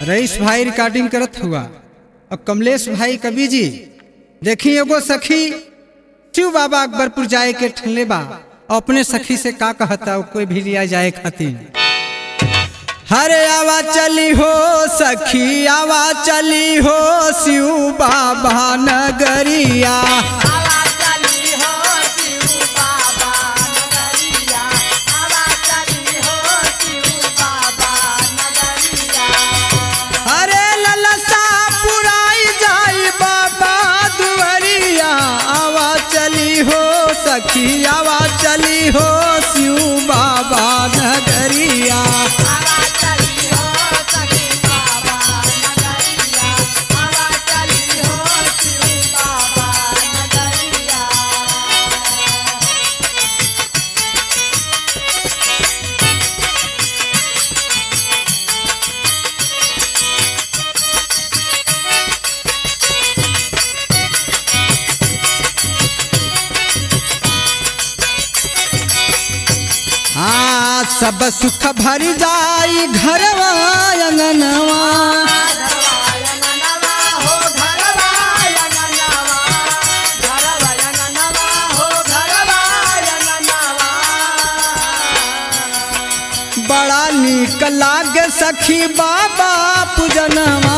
rice भाई recording करत हुआ और कमलेश भाई कवि जी देखी एगो सखी शिव बाबा अकबरपुर जाए के ठनले बा और अपने सखी से का कहता वो कोई भी लिया जाए खातिर हरे आवा चली हो सखी आवा चली हो शिव बाबा नगरिया आवा चली हो शिव बाबा नगरिया आवा चली हो शिव बाबा नगरिया अरे ललसा पुराई जाई बाबा दुआरिया आवा चली हो सखी आवा चली हो शिव बाबा नगरिया आवा चली हो सखी बाबा नगरिया आवा चली हो शिव बाबा नगरिया हाँ सब सुख भर जाई घरवा अंगनवा बड़ा नीक लागे सखी बाबा पूजनवा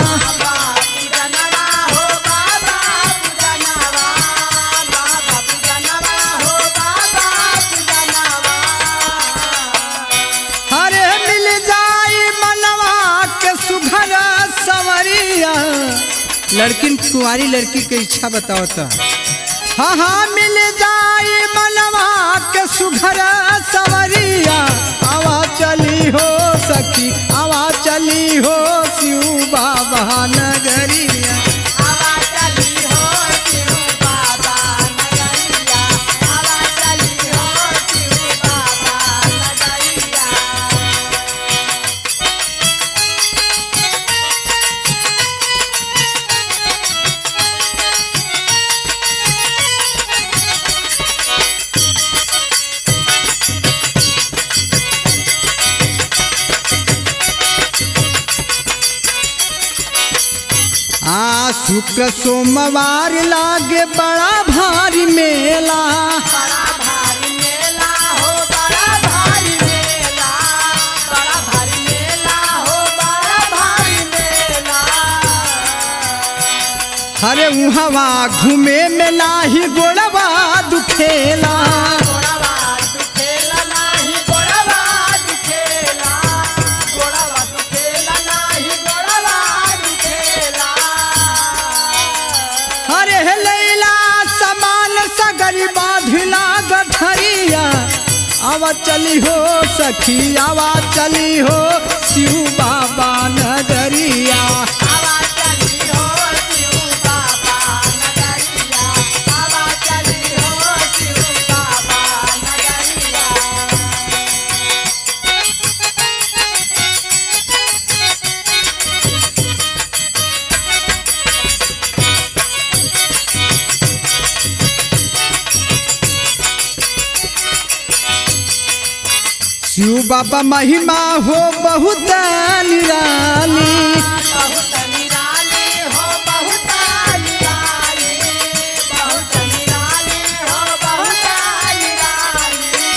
हरे मिल जाई मनवा के सुघर सवरिया लड़किन कुंवारी लड़की के इच्छा बताओ तो हाँ हाँ मिल जाई मनवा के सुघर सवरिया आवा चली हो सखी आवा चली हो शिव बाबा नगरिया आ शुक्र सोमवार लागे बड़ा भारी मेला बड़ा भारी मेला हो बड़ा भारी मेला बड़ा भारी मेला हो बड़ा भारी मेला हरे उहवा घूमे मेला ही गोड़वा दुखेला गोड़वा दुखेला नाही गोड़वा दुखेला गोड़वा दुखेला नाही गोड़वा दुखेला हरे हे लैला समान सगरी बाधिला गठरिया आवा चली हो सखी आवा चली हो शिव बाबा नगरिया आवा चली हो शिव बाबा नगरिया आवा चली हो शिव बाबा नगरिया शिव बाबा महिमा हो बहुत निराली बहुत निराले हो बहुत निराले बहुत निराले हो बहुत निराले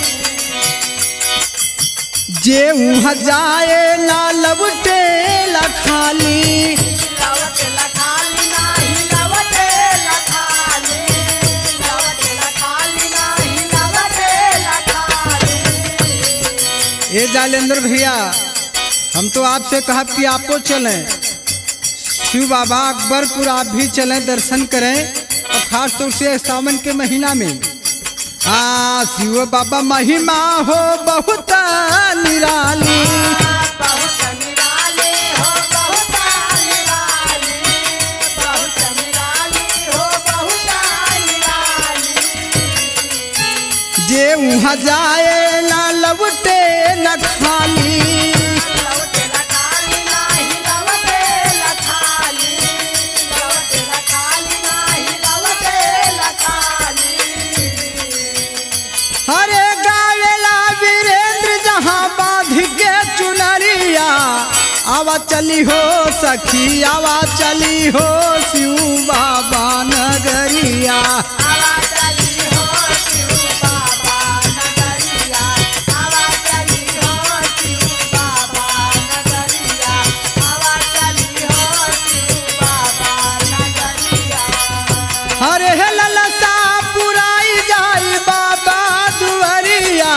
जे उहाँ जाए ला लबटे ला खाली लवट लखाली नाही लवट लखाले लवट लखाली नाही लवट लखाले ए जालेंद्र भैया हम तो आपसे कहा कि आपको चलें शिव बाबा अकबरपुर आप भी चलें दर्शन करें और खास तौर से सावन के महीना में हाँ शिव बाबा महिमा हो बहुत निराली बहुत निराले हो बहुत निराले बहुत निराले हो बहुत निराले जे उहाँ जाए ला लबटे न खाली लवट लखाली नाही लवट लखाली लवट लखाली नाही लवट लखाली हरे गावेला वीरेंद्र जहाँ बांध के चुनरिया आवा चली हो सखी आवा चली हो शिव बाबा नगरिया आवा चली हो शिव बाबा नगरिया आवा चली हो शिव बाबा नगरिया आवा चली हो शिव बाबा नगरिया हरे हे ललसा पुराई जाई बाबा दुवरिया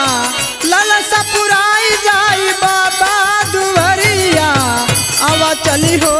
ललसा पुराई जाई बाबा दुवरिया आवा चली हो